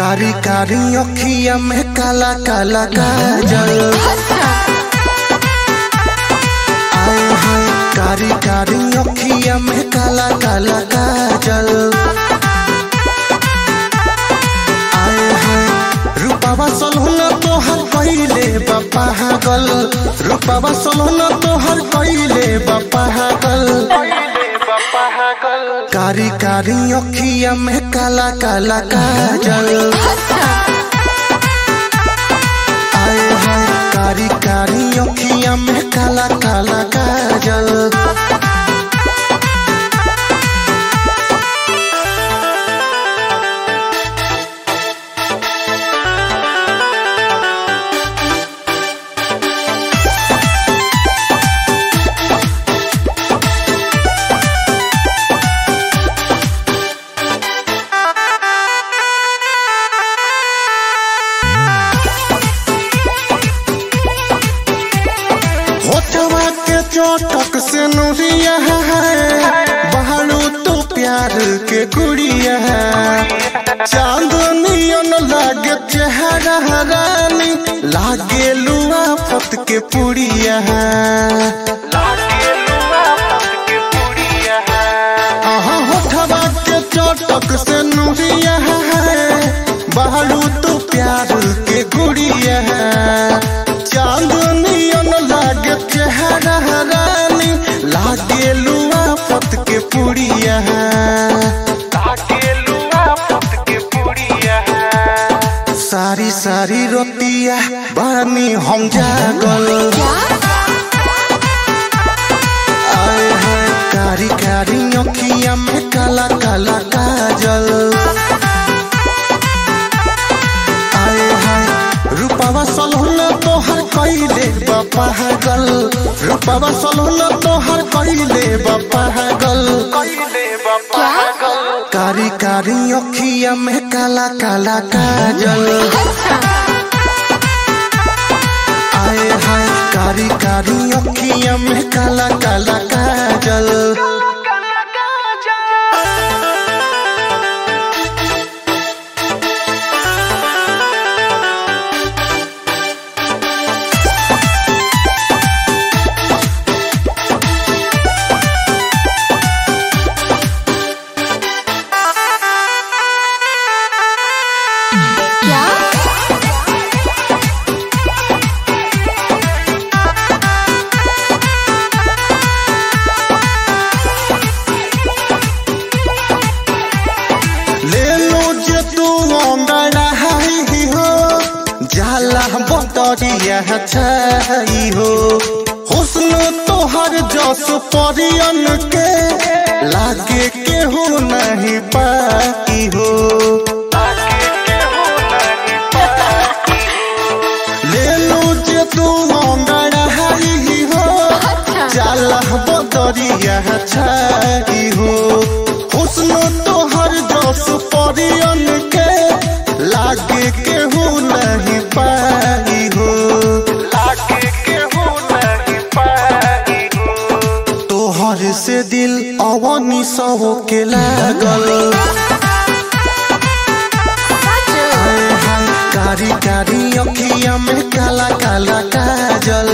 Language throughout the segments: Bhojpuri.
कारी कारी अखिया में काला काला काजल आए हाय कारी कारी अखिया में काला काला काजल आए हाय रूपावा सलहुना तोहर कइले बापा गल रूपावा सलहुना तोहर कइले बापा गल कारी कारी अखिया में काला काला काजल आए हाय कारी कारी अखिया में काला काला काजल होठवा के चोटक से नुरिया है बहारू तो प्यार के गुड़िया है चांदनियन लागे चेहरा रानी लागे लुआ फत के पुड़िया है आहा होठवा के चोटक से नुरिया है बहारू तो प्यार के गुड़िया है चांदनियन लागे चेहरा रानी लागे लुआ फत के पुड़िया है सारी सारी रोतिया बानी हम जागल आए हाय कारी कारी अखिया में काला काला काजल आए हाय रूपावा सलहुना तोहर कइले बापा गल रूपावा सलहुना तोहर कइले बापा गल कारी कारी अखिया में काला काला काजल आए हाय कारी कारी अखिया में काला काला काजल क्या ले लो जे तू अंगड़ा ही हो जाला बतरिया छाई हो हुस्न तोहर जस परियन के लागे केहू नहीं पाई हो ले लो जे तू अंगड़ा ही हो जाला बतरिया छाई हो हुस्न तोहर जस परियन के लागे केहू नहीं पाई हो तोहर से दिल अवनी सब के लागल हाय हाय कारी कारी अखिया में काला काला काजल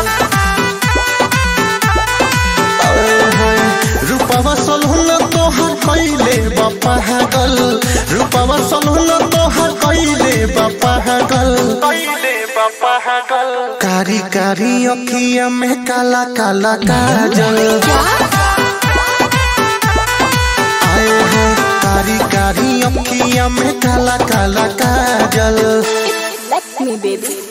हाय हाय रूपवा सलहुना तोहर कइले बापा गल रूपवा सलहुना तोहर कइले बापा गल कारी कारी अखिया में काला काला काजल आए हैं कारी कारी अखिया में काला काला काजल Let me, baby.